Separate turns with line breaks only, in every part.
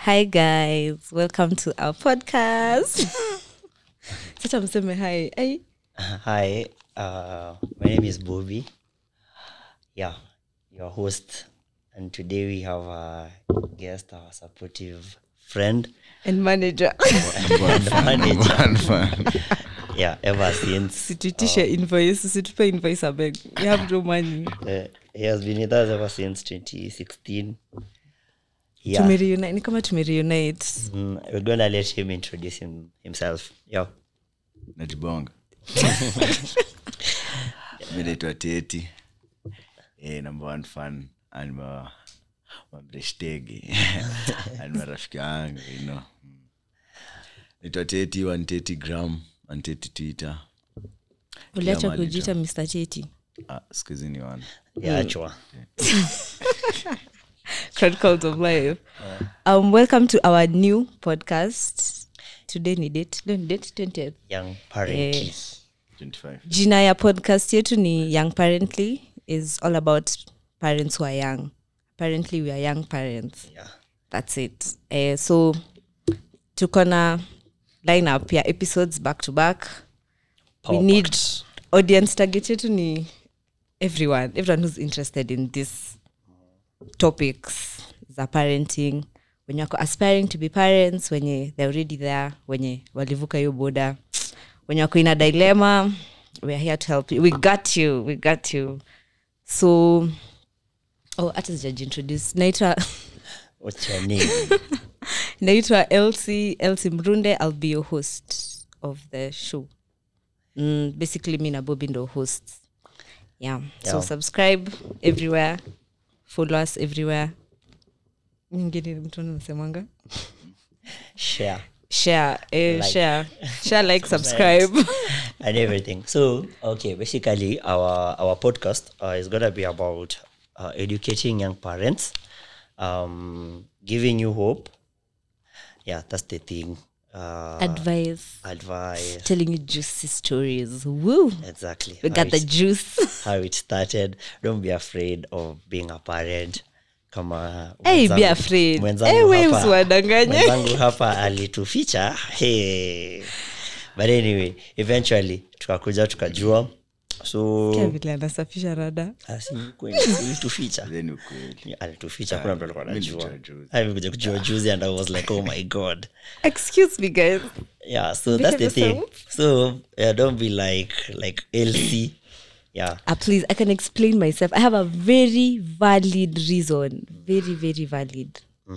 Hi guys, welcome to our podcast. Sasa mseme hi. Hey.
Hi, uh, my name is Bobby. Yeah, your host. And today we have a guest, our supportive friend
And manager.
and manager.
Fun, fun.
Yeah, ever since.
Situitishe invoice, usitupe invoice abeg. We have no money.
Uh, he has been with us ever since 2016. Yeah,
Tumereunite, ni kama tumereunite.
mm, we're gonna let him introduce him, himself. Yeah.
najibonga mi naitwa teti eh, number one fan anima mamreshtege anima rafiki yangu you know. Mm. naitwa teti wanteti gram wanteti twitter
Uliacha
mahali
kujiita Mr. Cheti.
ah, skuhizi ni wana
Yaachwa.
Chronicles of Life. Um, welcome to our new podcast. Today ni date, leo ni date 20th.
Young parent.
25
jina ya podcast yetu ni young parently is all about parents who are young apparently we are young parents
Yeah.
that's it uh, so tuko na line up ya episodes back to back we
Power
need
packed.
audience target yetu ni everyone everyone who's interested in this topics za parenting wenye wako aspiring to be parents wenye they're already there wenye walivuka hiyo boda wenye wako ina dilemma we're here to help you we got you we got you so oh hata sijajiintroduce naitwa
What's your name?
naitwa elsie elsie mrunde i'll be your host of the show mm, basically mi na bobi ndo hosts yeah. so
Yeah.
subscribe everywhere follow us everywhere nyingine mtu nasemanga
Share.
share eh,
Like.
share share like subscribe
and everything. So, okay, basically, our our podcast uh, is gonna be about uh, educating young parents, um, giving you hope. Yeah, that's the thing. Uh,
advice
advice.
telling you juicy stories woo
Exactly.
we
how
got the
it-
juice
how it started. Don't be afraid of being a parent. Kama
hey be
mwenzangu-
afraid
mwenzangu
hey, we
hapa-
usiwadanganye
mwenzangu hapa alituficha hey. but anyway eventually tukakuja tukajua so
Sikia vile anasafisha rada
Ah, si kweli, alituficha
then ukweli
alituficha kuna mtu alikuwa
mimi
anajua
nilijua juzi.
alikuja kujua juzi and i was like oh my god
excuse me guys
yeah so that's the
Behave
thing so yeah, don't be like like lc yeah
uh, please i can explain myself i have a very valid reason very very valid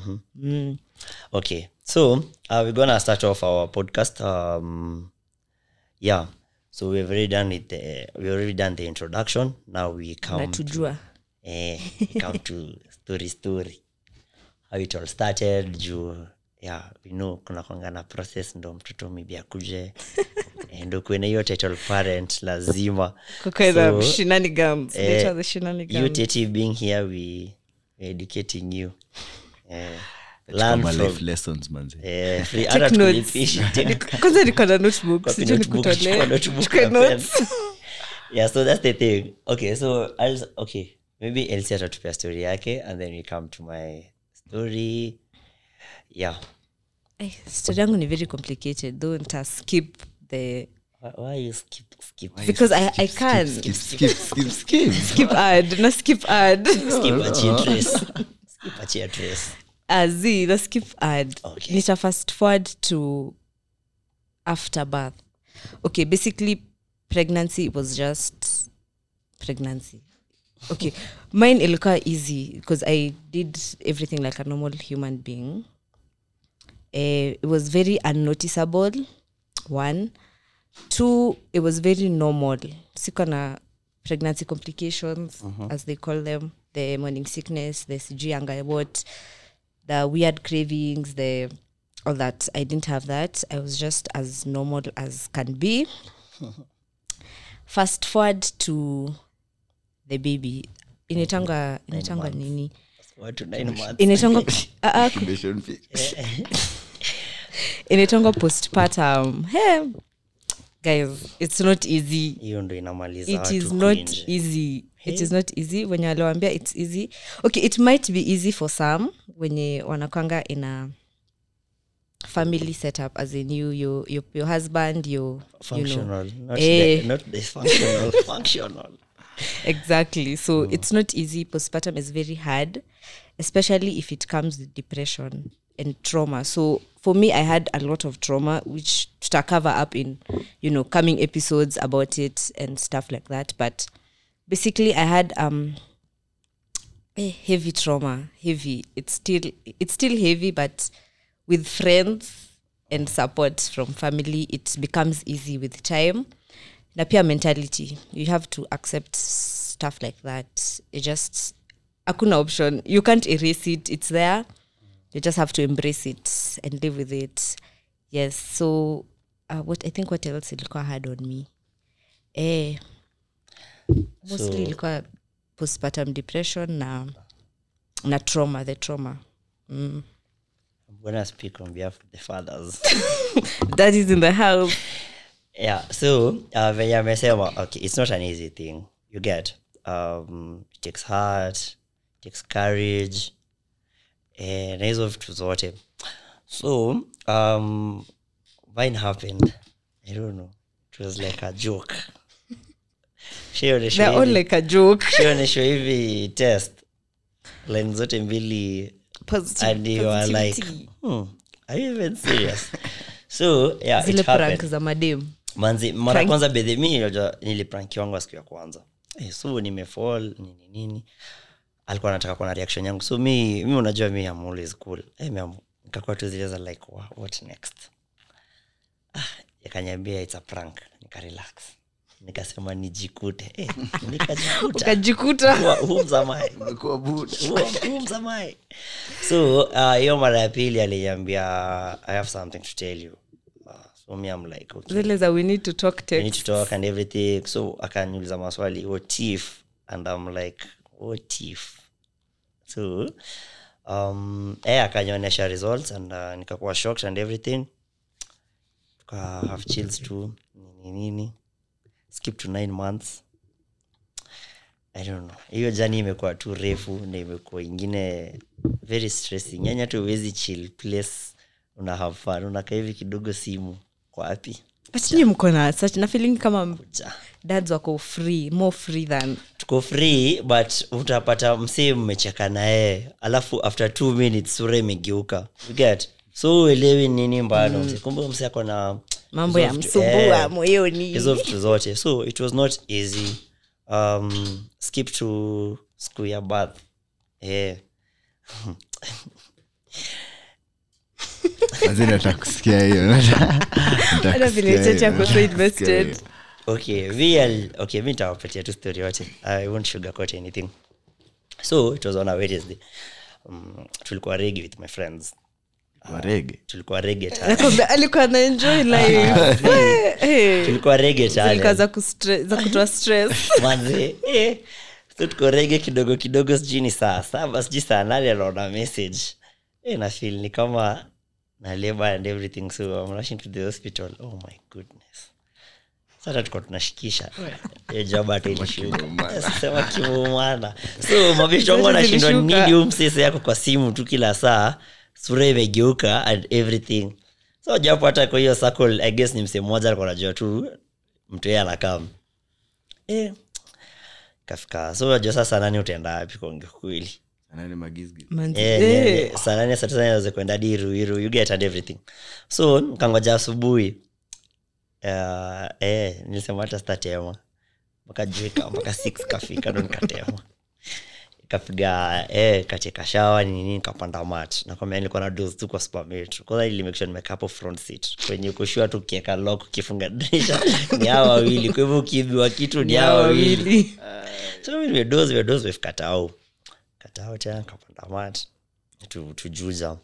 okay so uh, we're gonna start off our podcast um yeah so we've already done it the, we've already done the introduction now we come to,
natujua
eh, we come to story story how it all started juu yeah we know kuna kwanga na process ndo mtoto maybe akuje Eh, ndo kuene hiyo title parent lazima
kukaena
So,
shenanigans
eh,
Nature the
you
shenanigans
teti being here we we're educating you eh, learn
Kama
from
life lessons manze
eh, free
Take
hata
notes.
tukulipisha, take
kwanza niko na notebook
Copy
sijui
notebook,
nikutolee.
chukua notebook
Chukue
na pen.
notes.
yeah so that's the thing okay so I'll, okay maybe elsi atatupia story yake and then we come to my story yeah
Eh, story yangu ni very complicated though nita skip the
why, why you skip skip
because i, I can
skip skip skip skip
skip ad na skip ad
skip achie trace skip achie trace
Ah, z na skip ad
Okay.
nita fast forward to after birth okay basically pregnancy was just pregnancy okay mine ilikuwa easy because i did everything like a normal human being uh, it was very unnoticeable one two it was very normal siko na pregnancy complications as they call them the morning sickness the sijui anga what the weird cravings the all that i didn't have that i was just as normal as can be fast forward to the baby inaitanga inaitanga nini
what to nine months
inaitanga ah, ah,
Foundation fee.
inaitangwa postpartum hey, guys it's not easy
hiyo ndo inamaliza
it
watu
is not
cringe.
easy it is not easy wenye waliwambia its easy okay it might be easy for some wenye wanakwanga ina family setup as in you your your, your husband your you know
functional not,
Eh.
the, not dysfunctional functional
exactly so it's not easy postpartum is very hard especially if it comes with depression and trauma so for me i had a lot of trauma which to cover up in you know coming episodes about it and stuff like that but basically i had um a heavy trauma heavy it's still it's still heavy but with friends and support from family it becomes easy with time na pia mentality you have to accept stuff like that you just hakuna option you can't erase it it's there you just have to embrace it and live with it yes so uh, what i think what else ilikuwa hard on me eh, mostly
So-
ilikuwa postpartum depression na na trauma the trauma
i'm gonna speak on behalf of the fathers
that is in the house
yeah so uh, venye amesema okay it's not an easy thing you get um, it takes heart it takes courage eh, na hizo vitu zote so um, mine happened i don't know it was like a joke Shaioneshwa
they're all
hivi-
like a joke
shaioneshwa hivi test line zote mbili
Positive-
and you are like
positivity.
hmm, are you even serious so yeah
zile
it happened
prank za madem
manzi mara
Prank-
kwanza bedhe mi unajua niliprankiwangwa siku ya kwanza eh, so nimefall nini nini alikuwa anataka kuona reaction yangu so mi mi unajua mi am always cool eh, mi am- nikakuwa tu zile za like "Wha- what next ah, yakanyambia it's a prank nikarelax nikasema nijikute eh, nikajikuta
ukajikuta
Who- whom am I?
umekuwa buda
Who- whom am I? so uh, hiyo mara ya pili aliniambia i have something to tell you uh, so me I'm like okay
zile za we need to talk
we need
text
to talk and everything so akaniuliza maswali what if and i'm like what if so um eh akanionyesha results and uh, nikakuwa shocked and everything tuka have chills tu nini nini skip to nine months i don't know hiyo jani imekuwa tu refu na imekuwa ingine very stressing yani hata uwezi chill place una have fun unakaa hivi kidogo simu kwa wapi
but nyi mko na such na feeling kama
ja
dads wako free more free than
tuko free but utapata msee mmecheka naye alafu after two minutes sura imegeuka You get so uelewi nini mbano mm. kumbe msee ako na
mambo
hizo
ya
vitu-
msumbua
eh,
moyoni
hizo vitu zote so it was not easy um, skip to school ya bath yeah.
Mazee nataka kusikia hiyo nataka
Hata vile
kusikia
Chacha
hiyo.
ako so invested.
Kusikia
okay VL, okay mi nitawapatia tu story yote i won't sugarcoat anything so it was on a wednesday um, tulikuwa regi with my friends
hiyo. Warege.
tulikuwa rege tale
Nakwambia, alikuwa na enjoy life Eh, eh.
tulikuwa rege
Zilikuwa
tale
za kustre- za kutoa stress
manze eh, so tuko rege kidogo kidogo sijui ni saa saba sijui saa nane anaona message eh, na feel ni kama na labor and everything so I'm rushing to the hospital oh my goodness sasa tuko tunashikisha hiyo job hata ilishuka
Kimuumana.
sema kimuumana so mabisho wangu anashindwa
Zilishuka.
nini huu msese yako kwa simu tu kila saa sura imegeuka and everything so japo hata kwa hiyo circle i guess ni msee mmoja alikuwa anajua tu mtu yeye anakam eh, kafika so unajua sasa nani utaenda wapi kuongea kweli
Sana ni magizgiz.
Manzi-
Eh,
eh.
ni- saa nane saa tisa naweza kwenda hadi Iruiru, you get and everything so kangoja asubuhi uh, eh, nilisema hata sitatema mpaka juika mpaka six kafika ndo nikatema kapiga eh, katika shawa nini nikapanda mat nakwambia nilikuwa na dos tu kwa supermetro kwanza ilimake sure nimekaa hapo front seat kwenye kushua tu ukieka lock ukifunga dirisha ni hao wawili kwa hivyo ukiibiwa kitu ni hao wawili
wawili
so mi nimedozi nimedozi nimefika tao katao tena kapanda mat tu, tujuza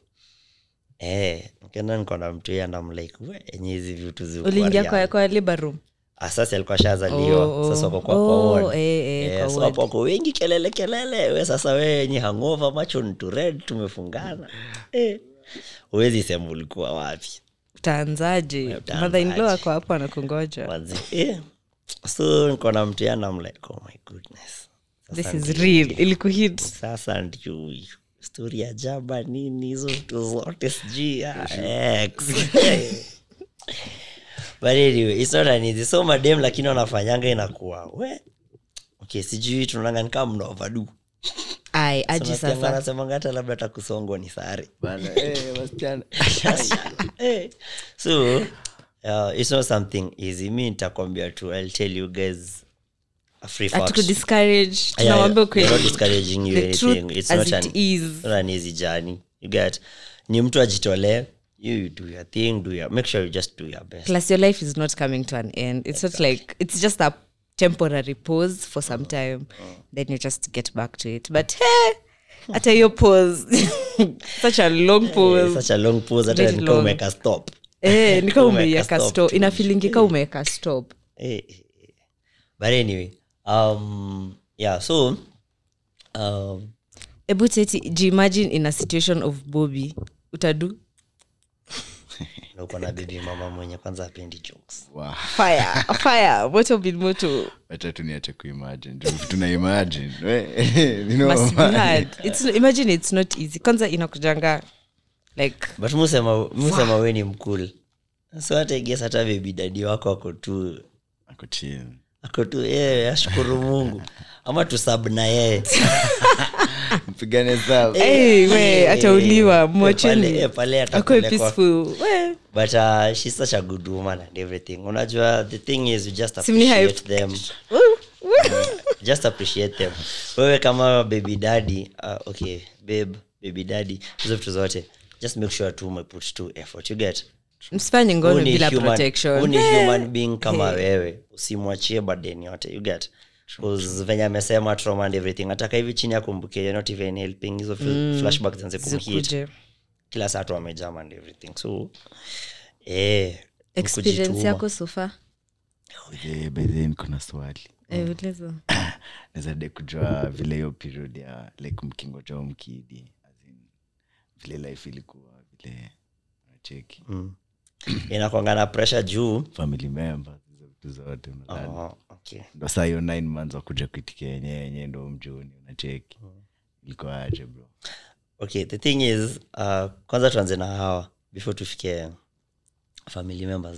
eh nikaenda niko na mtu yeye andam like we enye hizi vitu ziko
uliingia
kwa
kwa,
real."
kwa labor room
Ah, sasa alikuwa shazaliwa
Oh, oh.
sasa wako kwa
Oh,
kwa ward.
eh, eh,
Eh,
kwa
so
ward.
hapo wako wengi kelele kelele we sasa we enye hangova macho ni tu red tumefungana eh huwezi sema ulikuwa wapi
utaanzaje
Utaanzaje?
madhainlo ako hapo anakungoja
Manzi, eh. so niko na mtu yana I'm like oh my goodness
this
Sasa
is
ndio-
real ilikuhit
sasa ndio huyu stori ya jaba nini hizo vitu zote sijui ah, ex. but anyway it's not an easy so madem lakini wanafanyanga inakuwa we okay sijui tunaonanga nikaa mna overdo
ai aji sasa
anasemanga hata labda hata kusongwa ni sare
Bana, eh, wasichana.
Eh, so uh, it's not something easy mi nitakwambia tu i'll tell you guys a free fact.
hatukudiscourage
Yeah,
tunawambia
we're not
ukweli
discouraging you
The
anything.
truth
It's
as
not
it
an,
is.
not an easy journey you get ni mtu ajitolee you, you do your thing do your make sure you just do your best
plus your life is not coming to an end it's not like it's just a temporary pause for some time then you just get back to it but hey hata hiyo pause such a long
Eh,
pause
such a long pause hata
Very
nika
long.
umeka stop
eh, nika
Umeweka
umeiweka
stop
stop
tu.
inafilingika umeweka stop
Eh, eh, eh. but anyway um yeah so um
ebu teti jiimagine in a situation of bobby utadu
na uko na bibi mama mwenye kwanza apendi jokes
Wow.
fire fire moto bin moto
Wacha tu niache kuimagine Ndio vitu na imagine We, you know,
must be
man.
hard it's, imagine it's not easy kwanza inakujanga like
but musema musema we ni mkul so hata iges hata bebi dadi wako ako tu
Ako chill.
ako tu yeye ashukuru mungu ama tusab na yeye
mpigane sawa
hey, we atauliwa
Eh, pale-
mwacheni
eh, pale
akwe
atapelekwa.
peaceful we
but uh, she's such a good woman and everything unajua the thing is you just
Simni hype.
appreciate them just appreciate them wewe kama baby daddy uh, okay babe baby daddy hizo vitu zote just make sure tu umeput tu effort you get
msifanye ngono
Huu ni
bila
human- huu
protection
ni
Eh,
human being kama wewe usimwachie burden yote you get 'Cause venye amesema trauma and everything ataka hivi chini akumbuke you're not even helping hizo mm. flashback zenze kumhit
zikuje
kila saa tu amejam and everything so eh,
experience
kujituma.
yako sofa
Eh, by the way, niko na swali
uliza
naweza de kujua vile hiyo period ya like mkingojao mkidi as in, vile life ilikuwa vile nacheki
Mm. inakwanga na pressure juu
family members hizo vitu zote unadhani
oh, okay.
ndo saa hiyo nine months wakuja kuitikia yenyewe yenyewe ndo mjuni unacheki ilikuwa aje bro
okay the thing is uh, kwanza tuanze na hawa before tufike family members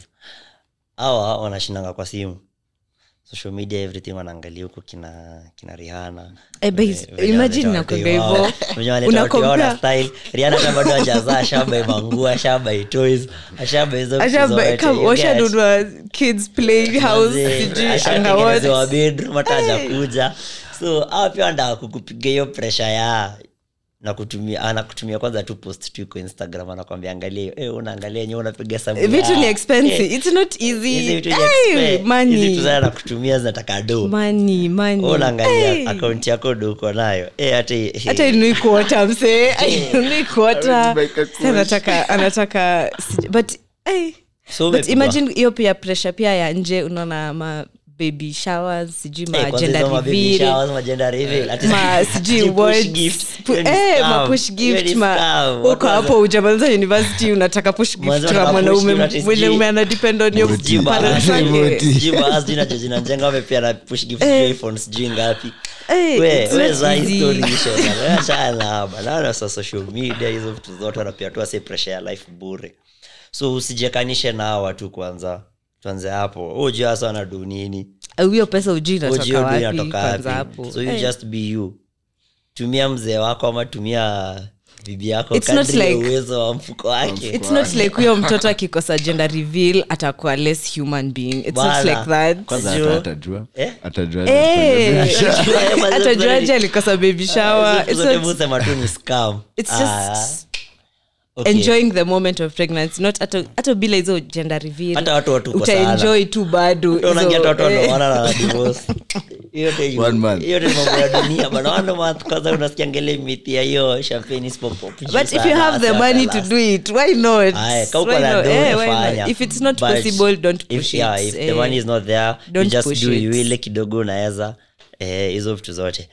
hawa wanashindanga kwa simu social media everything wanaangalia huko kina kina rihana
Eh, but imagine nakwanga hivyo. Unakompare-
style riana hata bado ajazaa ashaba imangua ashaba itoys ashaba hizo vitu
Ashaba-
zote,
come,
you get?
washanunua kids playing house sijui
ashatengenezewa
angawat
bedroom hata hajakuja so awa pia wanataka kukupiga hiyo presha ya na kutumia anakutumia kwanza tu post tu iko instagram anakwambia angalia hiyo eh, unaangalia yenyewe unapiga sabu
vitu ni
ya.
expensive
Eh,
it's not
hizi
easy
vitu ni
Hey,
expe- hizi
money
vitu zaa nakutumia zinataka do
money money
Wewe unaangalia
Hey.
akaunti yako do uko nayo eh, hata eh,
hata inui kuota msee inui kuota
Hawezi buy
Sasa anataka anataka sij- but hey.
so
but
umepigwa.
imagine hiyo pia pressure pia ya nje unaona ma baby showers sijui
Eh,
ma
kwanza
gender
hizo ma baby
reveal
showers, ma gender reveal, ati
ma sijui
push
words,
gift.
pu-
Hiyo ni
eh,
scam.
ma push
Hiyo
gift
ni
ma
scam.
uko
Watu
hapo ujamaliza university unataka push gift
Mwanzo
kwa
unataka push
mwanaume
gift, ati
mwanaume
sijui-
ana depend on your
Sijui
parents
ba-
wake
sijui
Sijui baadhi jina cho zinanjenga wamepia na push gift sijui iPhone sijui ngapi
Eh,
We-
it's
we
not
za
easy.
history hizo, bana. We achana na haba. Naona sa social media hizo vitu zote wanapia tu ase pressure ya life bure so usijekanishe na hawa watu kwanza tuanze hapo ujua hasa wanadu nini
Eh, hiyo pesa ujui
Ujue
inatoka
ndio
wapi
inatoka
kwanza
wapi.
hapo
so you
Eh.
just be you tumia mzee wako ama tumia bibi yako
It's not
kadri ya
like-
uwezo wa mfuko wake
it's not like huyo mtoto akikosa gender reveal atakuwa less human being it's not
Bana.
like that
Kwanza
Sasa
Juu.
hata atajua
Eh?
atajua
Eh,
Mazuri.
atajuaje alikosa baby shower
Hizo
It's
zote
not-
musema tu ni scam
it's
Ah,
just
okay.
enjoying the moment of pregnancy not hata- hata bila hizo gender reveal
Hata watu watuko
utaenjoy tu bado
Hata unaingia
hizo,
tu watu
eh,
wanaoana na divorce. Hiyo yote
One month.
hiyo yote ni mambo ya dunia bana one month kwanza unasikia ngele mithi ya hiyo champagne isipopop
but if you have the money to do it why not
Aya, kama uko
Why
na
not?
do,
Eh, why
fanya.
not? if it's not
But
possible don't
if,
push
yeah,
it
if the
Eh,
money is not there you
don't
just
push
do
it.
ile kidogo unaweza eh, hizo vitu zote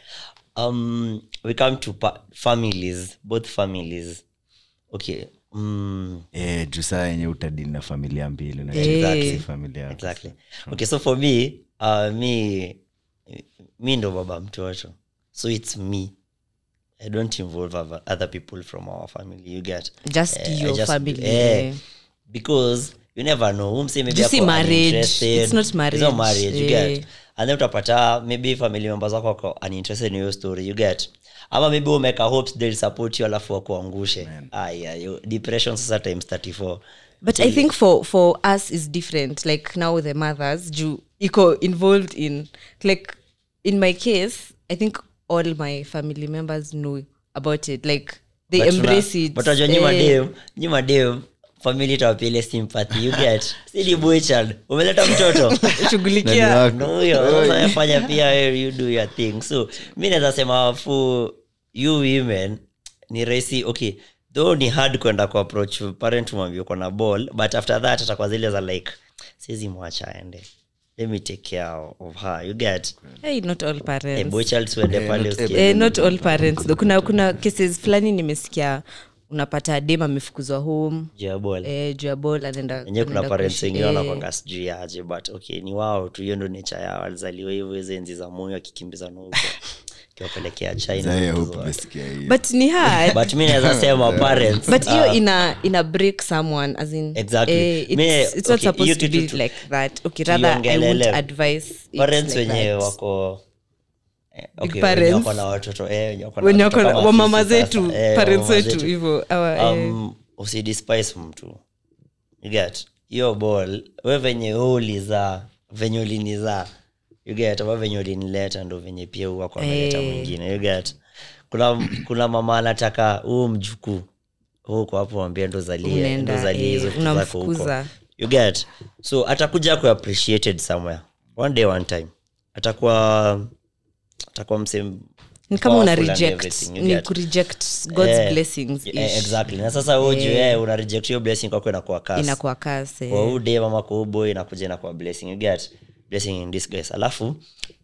um, we come to pa- families both families okay mm,
Eh, juu saa yenye utadili na familia mbili na
Eh.
exactly familia yako.
exactly okay so for me uh, me mi ndo baba mtoto so its me I don't involve other, other people from our family you get
Just
Eh, I
your
just-
family,
eh,
yeah.
because you never know umse maybe
You see
ako
marriage,
uninterested.
it's not
It's
marriage,
not marriage you
eh.
get and then utapata maybe family members wako wako uninterested in your story you get ama maybe umeka hopes they'll support you alafu wakuangushe aya you- depression sasa times 34
but i think for for us is different like now the mothers juu iko involved in like in my case i think all my family members know about it like they
But
embrace
tuna-
it
but wajua nyi
Eh,
madem nyi madem family itawapile sympathy you get sidi boychild umeleta mtoto
shughulikia
Nani wako?
No, huyo sasa fanya pia wewe, you do your thing so mi naweza sema fu you women ni rahisi okay though ni hard kwenda kuapproach parent mwambie uko na ball but after that atakuwa zile za like siwezi mwacha aende let me take care of her you get
hey, not all parents
hey, boy child suende
Eh,
pale
not
usikie.
eh, not all parents though. kuna kuna cases fulani nimesikia unapata dem amefukuzwa home
Juu ya ball
eh, juu ya ball anaenda
enyewe kuna
anaenda
parents
kuishi,
wengine
eh,
wanakwanga sijui aje but okay ni wao tu hiyo ndo nature yao walizaliwa hivyo hizo enzi za moyo akikimbizana huko kiwapelekea china
Zaya
vitu
hope
zote.
umesikia hiyo.
but ni hard
but mi naweza sema parents
but hiyo
uh,
ina ina break someone as in
Exactly.
eh, it's,
Me-
it's not
okay, hiyo
supposed to
kitu
be
tu-
like that okay rather i won't
tuiongelele.
advise it
parents
like
wenye
that.
wako eh, okay,
parents.
wenye wako na watoto eh, wenye wako na
wenye
watoto
wako
kama
wamama
sisi sasa,
zetu
eh,
parents
wamama
wetu
zetu.
hivyo awa, eh.
um, usidespice mtu you get hiyo ball we venye we ulizaa venye ulinizaa you get ama venye ulinileta ndo venye pia huwa kwa ameleta
Eh.
mwingine you get kuna kuna mama anataka huu mjukuu huko hapo mwambia ndo zalie
Unaenda,
ndo zalie
eh,
hizo vitu zako huko
unamfukuza.
you get so atakuja ku appreciated somewhere one day one time atakuwa atakuwa msem
ni kama una
powerful and
reject
everything, you
ni
get.
ku reject god's
Eh,
blessings
eh,
ish.
exactly na sasa uju eh, una reject hiyo blessing kwako inakuwa kasi
inakuwa kase
kwa huu day mama kwa huu boy inakuja inakuwa blessing you get blessing in disguise alafu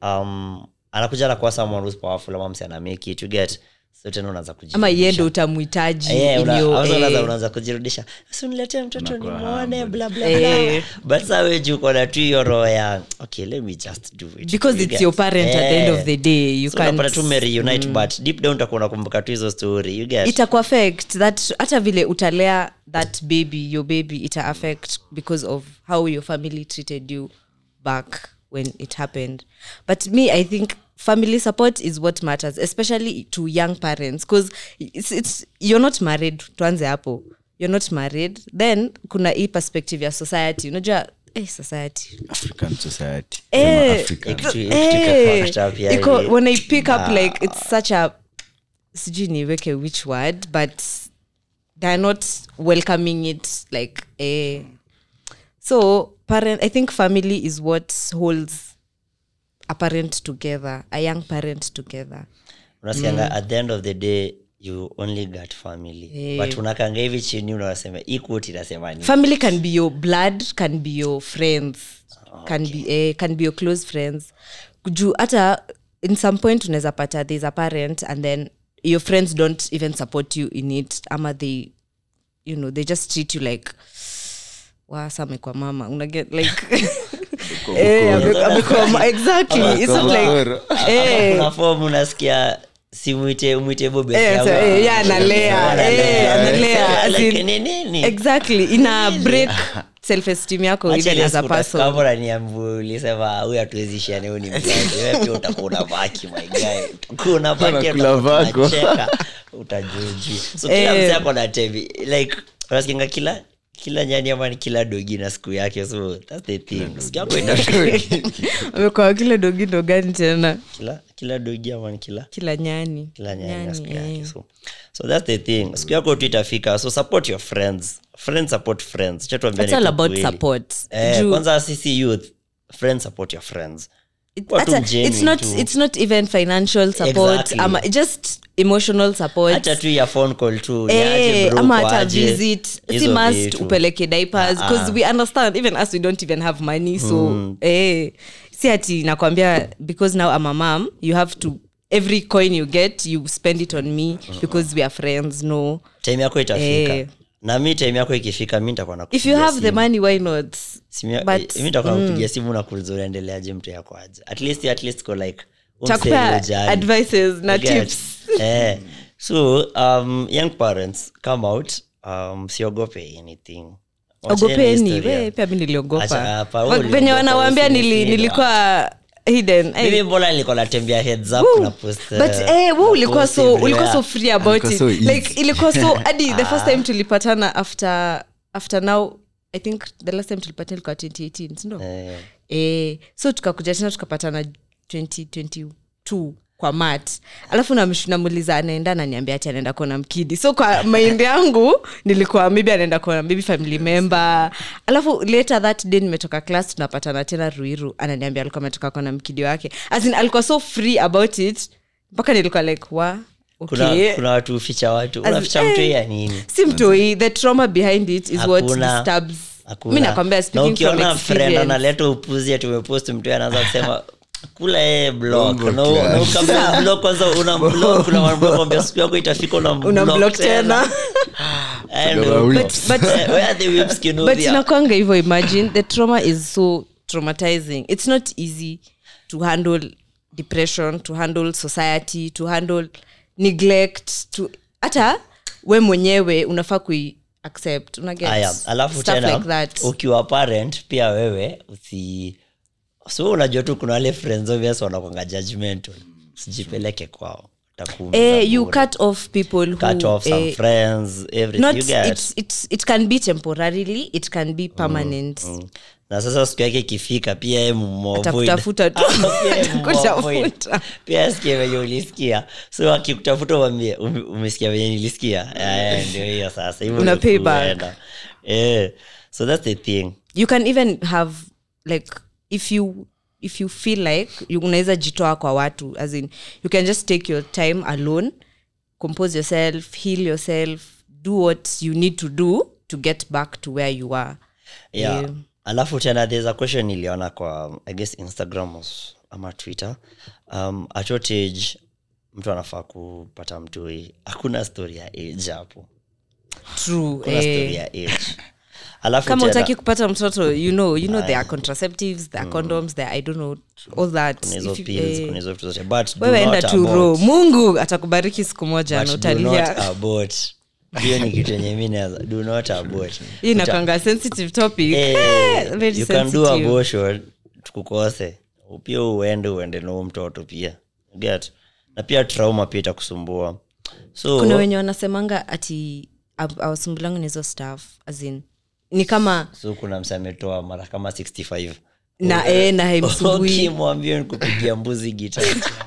um, anakuja anakuwa someone who's powerful ama msi ana make it you get so tena unaanza
ama
kujirudisha.
yeye ndo utamhitaji
Eh, una-
ilio,
also unaanza-
eh,
unaanza kujirudisha usiniletee mtoto
Unakuwa
nimwone
humble.
bla bla
Eh.
bla but saa we juu uko na tu hiyo roho ya okay let me just do it
because
You
it's
get?
your parent at the end
Eh.
of the day you
So unapata
can't
tu mereunite but deep down utakuwa unakumbuka tu hizo story you get
ita affect that hata vile utalea that baby your baby ita affect because of how your family treated you back when it happened but me i think family support is what matters especially to young parents because it's, it's, you're not married tuanze hapo you're not married then kuna hii perspective ya society unajua eh, society
african society
Eh,
Sema African.
Kitu-
Eh,
kitu fucked up ya
iko-
hivi.
when i pick up like it's such a sijui niweke which word but they're not welcoming it like eh. so parent i think family is what holds a parent together a young parent together
unasikianga at the end of the day you only got family
Eh.
but unakanga hivi chini unasema hii quote inasema ni
family can be your blood can be your friends can be eh, can be your close friends juu hata in some point unaweza pata there's a parent and then your friends don't even support you in it ama they you know they just treat you like wasa amekwa mama unaget like eh, ame- amekuwa ma- exactly it's not like eh,
kuna form unasikia simwite umwite bobe
Eh,
yangu.
so, eh, yeah, analea,
Analea.
eh, analea, as
Like,
in-
ni nini?
exactly ina break self esteem yako
Acha
even
ile
as a
siku utafika
person
hapo unaniambia, ulisema huyu hatuwezishani huyu ni mzazi wewe pia utakuwa unabaki my guy utakuwa unabaki
Unakula
utakuwa
vako.
unacheka, utajuji so kila
Eh.
mzee ako na tevi like unasikianga kila kila nyani ama ni kila dogi na siku yake so that's the thing siku yako ina
amekuwa kile dogindo gani tena
kila kila dogi ama ni kila
kila nyani
kila nyani na siku yake
eh.
so so that's the thing siku yako tu itafika so support your friends friends support friends Acha tuambiane
It's all
tu
about
kweli.
support
eh,
Juu-
kwanza sisi youth friends support your friends
it-
Kuwa tu
hata-
mgenuine
it's not
tu.
it's not even financial support
Exactly.
ama just emotional support
hata tu ya phone call tu
Eh,
niaje bro,
ama
uko
hata
aje?
visit si
Hizo
must
vitu.
upeleke diapers because we understand even us we don't even have money so eh, si ati nakwambia because now I'm a mom you have to every coin you get you spend it on me because we are friends no
time yako itafika
Eh.
na mi time yako ikifika mi nitakuwa
if you
nakupigia
have the
simu.
money why not
Simu ya-
but,
mi nitakuwa nakupigia simu na kuuliza unaendeleaje mtu yako aje at least at least ko like
Chakupea
umse ujali.
advices na
You get?
tips
eh so um, young parents come out um, siogope anything Wacheni
ogopeni
historia.
we pia mi
Acha
niliogopa
hapa, wewe
Wa-
uliogopa,
venye wanawambia nili,
usinifeel.
nilikuwa hidden Eh,
mimi mbona nilikuwa natembea heads up
woo.
na post uh,
but eh,
na
we ulikuwa
post
so ulikuwa so
everywhere.
free about
Ulikuwa
it
so easy.
like ilikuwa so hadi the first time tulipatana after after now i think the last time tulipatana ilikuwa 2018 sindo
Eh,
eh, so tukakuja tena tukapatana 2022 kwa mat alafu namsh- namuuliza anaenda naniambia ati anaenda kuona mkidi so kwa maindi yangu nilikuwa maybe anaenda kuona maybe family member alafu later that day nimetoka class tunapatana tena ruiru ananiambia alikuwa ametoka kuona mkidi wake As in, alikuwa so free about it mpaka nilikuwa like wa
kuna,
okay
kuna watu uficha watu
As-
unaficha
eh,
mtu ya nini
si mtoi the trauma behind it is what
Hakuna.
disturbs
Hakuna.
mi nakwambia
na
speaking from
ukiona friend
experience
analeta upuzi ati umepost mtu anaanza kusema kula yeye block
Bongo
na
class.
na ukambia block kwanza una block kuna mambo siku yako itafika una
una block
block
tena
And,
Kama
uh,
whips.
But-
eh, where are the whips
but
Kinovia?
inakwanga hivyo imagine the trauma is so traumatizing it's not easy to handle depression to handle society to handle neglect to hata we mwenyewe unafaa kui accept una get
Aya, alafu
stuff
tena
like that
ukiwa parent pia wewe usi so unajua tu kuna wale friends obvious wanakwanga judgmental usijipeleke kwao Watakuumiza
eh, you
bure.
cut off people who,
cut off some
eh,
friends everything
not
you get
it's, it's, it can be temporarily it can be permanent
Mm. na sasa siku yake ikifika pia yeye mumavoid.
Atakutafuta tu.
Pia yeye mumavoid.
Atakutafuta.
pia asikie venye ulisikia so akikutafuta uambie "Ume- umesikia venye nilisikia Eh, ndio hiyo sasa hivyo
Una
ndio
pay back.
kuenda. Eh, so that's the thing
you can even have like if you if you feel like you unaweza jitoa kwa watu as in you can just take your time alone compose yourself heal yourself do what you need to do to get back to where you are
yeah.
Eh,
alafu tena there's a question niliona kwa i guess instagram was- ama twitter um, at what age mtu anafaa kupata mtoi hakuna story ya age hapo
true
kuna story
eh,
ya age alafu
kama
tena-
utaki kupata mtoto you know you know there are contraceptives there are condoms there I don't know all that
kuna hizo
If you-
pills,
eh,
kuna hizo vitu zote but do
wewe enda
not
tu
abort.
ro mungu atakubariki siku moja
But
na
do not
utalia
abort. hiyo ni kitu yenye mi naweza do not abort
hii inakwanga sensitive topic
Eh,
Eh, very
you can do
sensitive.
abortion tukukose pia uende uende na huyo mtoto pia get na pia trauma pia itakusumbua so
kuna wenye wanasemanga ati aw- awasumbulangu nizo staff azin ni kama
so kuna mse ametoa mara kama 65
na e, na haimsumbui
ukimwambia nikupigia mbuzi gita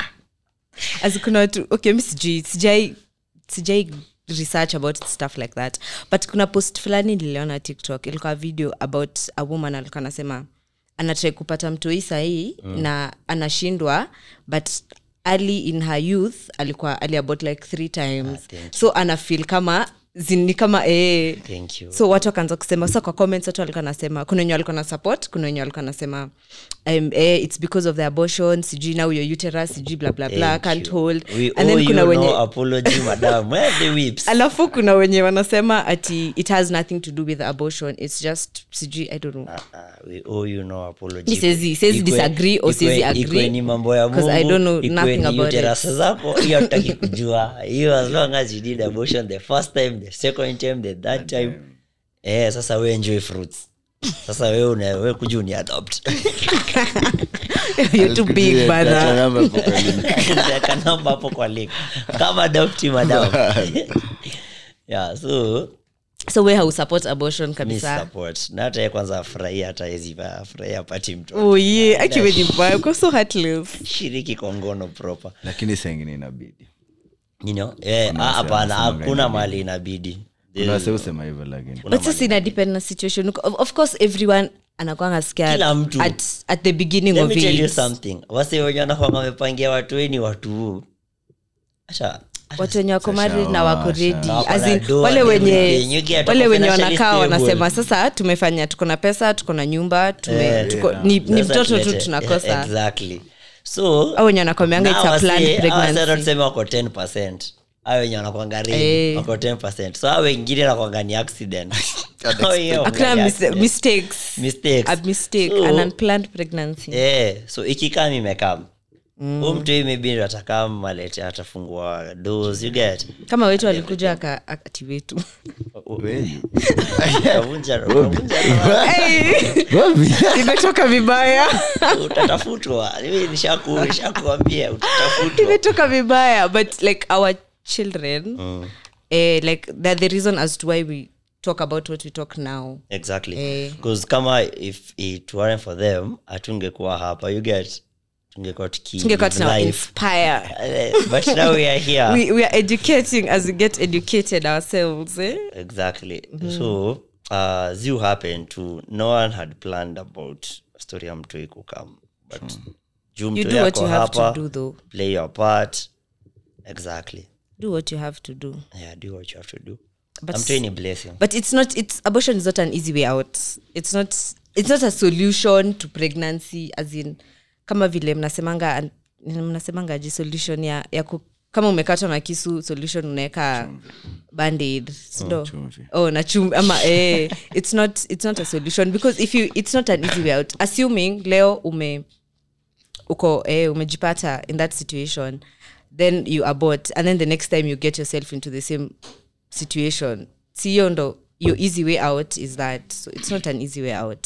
As kuna watu okay mi sijui sijai sijai research about stuff like that but kuna post fulani niliona tiktok ilikuwa video about a woman alikuwa anasema anatrai kupata mtoi sahii mm. na anashindwa but early in her youth alikuwa ali about like three times
thank
so anafil kama zini kama ee
thank you
so watu wakaanza kusema sa kwa comments watu walikuwa nasema kuna wenye walikuwa na support kuna wenye walikuwa nasema um, eh, it's because of the abortion sijui now your uterus sijui bla bla bla
Thank
can't
you.
hold
We
and
owe
then kuna
you
wenye
no apology madam where are the whips
alafu kuna wenye wanasema ati it has nothing to do with abortion it's just sijui i don't know
Ah, we owe you no apology.
Mi siwezi- siwezi
Ikwe-
disagree or
ikwe-
siwezi agree,
ikwe ni mambo ya
'cause I
Mungu,
don't know
ikwe
nothing
ni
about
uterus
it.
zako hiyo hataki kujua hiyo as long as you did abortion the first time the second time the third time eh sasa we enjoy fruits sasa we una we kuja uni adopt
you're too big bana
Weka namba hapo kwa link kama adopti madam yeah so
so we hausupport abortion
mi
kabisa
support na hata yeye kwanza afurahia hata yezi afurahia apati mtoto
oh yeah actually ni mbaya uko so heartless
shiriki kwa ngono proper
lakini sengine inabidi
you know eh,
Kuna
ah,
wase
hapana
wanasema
hakuna
inabidi.
mali inabidi
kuna wase husema hivyo lakini
but sasa ina depend na situation of, of course everyone anakwanga scared
Kila mtu.
at, at the beginning
let
of
me tell you
it
something wase wenye wanakwanga wamepangia watu weni watu acha
watu wenye wako married na wako
Sasha,
ready
Wako
As
na
in,
doa
wale
and
wenye
everything. You get
wale
wako
wenye
financially
wanakaa
stable.
wanasema sasa tumefanya tuko na pesa tuko na nyumba tume,
Eh,
tuko,
yeah.
ni, ni
Sasa
mtoto tu
tulete-
tunakosa
yeah, exactly so
au wenye wanakwambianga it's a planned pregnancy
tuseme wako 10 a wenye wanakwanga
Eh.
ready, wako 10 so a wengine nakwanga ni accident Hao hiyo
hakuna
ni
mis-
accident.
mistakes
Mistakes.
a mistake
So,
an unplanned pregnancy
eh, so ikikam imekam huu mtoi maybe ndo atakaa malete atafungua doors you get
kama wetu alikuja aka- ati wetu
Wenyu.
Utavunja- utavunja
imetoka vibaya
utatafutwa Mimi nishaku- nishakuambia utatafutwa
imetoka vibaya but like our children eh, like they're the reason as to why we talk about what we talk now
exactly
Eh.
because kama if it weren't for them hatungekuwa hapa you get tungekuwa tuki
tungekuwa
live
tuna
life.
inspire
Eh, but now we are here
we, we are educating as we get educated ourselves eh?
exactly so uh ziu happened to no one had planned about story ya mtoi kukam but juu
you
mtoi
do what
ako
you have to
hapa
do though
play your part exactly
do what you have to do
yeah do what you have to do
But
mtoi ni blessing
but it's not it's abortion is not an easy way out it's not it's not a solution to pregnancy as in kama vile mnasemanga mnasemanga ji solution ya, ya ku, kama umekatwa na kisu solution unaweka bandaid sindo
chumvi.
oh na chumvi ama eh, it's not it's not a solution because if you it's not an easy way out assuming leo ume uko eh, umejipata in that situation then you abort and then the next time you get yourself into the same situation siyo ndo your easy way out is that so it's not an easy way out